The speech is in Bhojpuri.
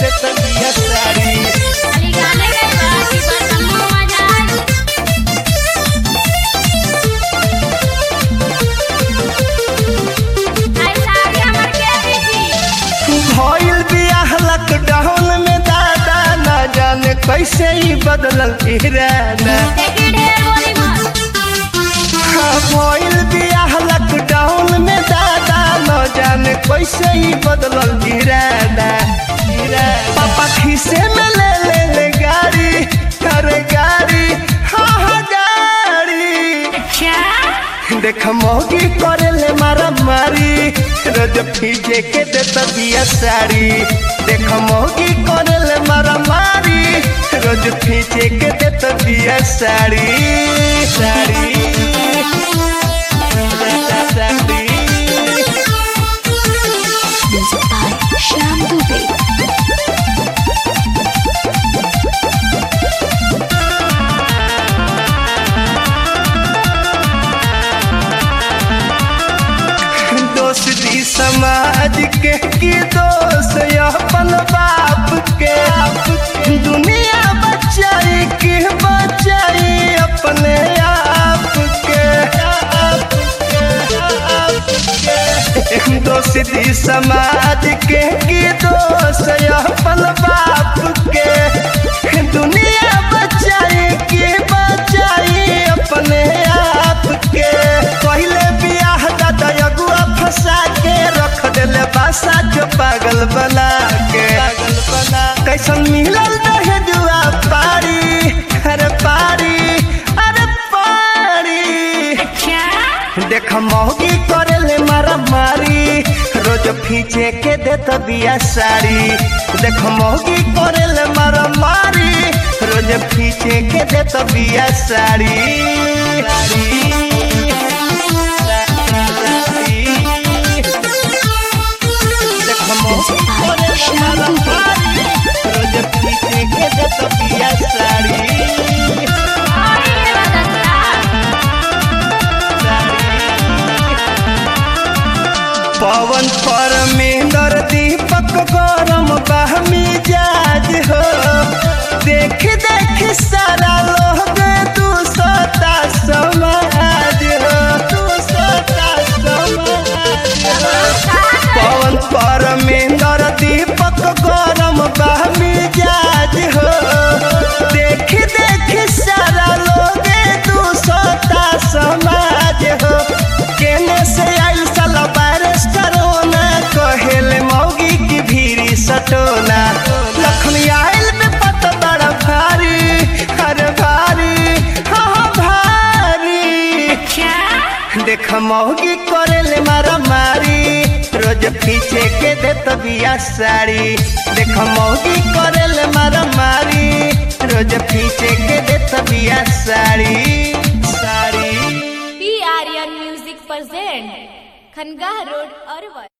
देत बिया साड़ी खाली गाने गइबा कि बसमो मजा आई आई साड़ी हमर के देखी भइल बियाह लॉकडाउन में दादा ना जाने कैसे ही बदलल इरादा देखी ढेर बोली मत हाँ, भइल बियाह लॉकडाउन में दादा न जाने कैसे ही बदलल इरादा इरादा। पापा खीसे में ले ले ले गाड़ी अरे गाड़ी हाँ हाँ गाड़ी अच्छा देख मोगी करे ले मारा मारी रोज फीजे के देता बिया साड़ी देख मोगी करे ले मारा मारी रोज फीजे के देता बिया sari sari sari Music by Shyam Dubey. दोस्ती समाज के की दोष अपन बाप के दुनिया बचाई के बचाई अपने आप के आप के, आप के। दोस्ती समाज के की दोष अपन बाप के दुनिया बचाई के बचाई अपने आप के पहले बियाह दादा अगुआ फंसा के रख देले बासा जो पागल बना के पागल बना कैसन मिलल रहे जुआ पारी अरे पारी अरे पारी अच्छा देख मौगी करे ले मारा मारी रोज फीचे के देत बिया साड़ी देख मौगी करे ले मारा मारी रोज फीचे के देत बिया साड़ी देख मौगी करे ले मारा मारी रोज फीचे के देत बिया साड़ी और ये बदलता पवन परमेंद्र दीपक गरम बहमी जाज हो देख देख सारा लोग तू सोता समाज हो तू सोता समाज हो पवन परमेंद्र दीपक गरम बहमी जाज हो देख देख सारा लोग तू सोता समाज हो केने से आइल साला वायरस करोना कहेले मौगी की भीरी सटोना लखनी आइल में पता बड़ा भारी अरे भारी हाँ हाँ भारी अच्छा देख मौगी करे ले मारा मारी रोज पीछे के दे बिया साड़ी देख मौगी करे ले मारा मारी रोज पीछे के दे बिया sari sari P Aryan music present Khangah road Arwal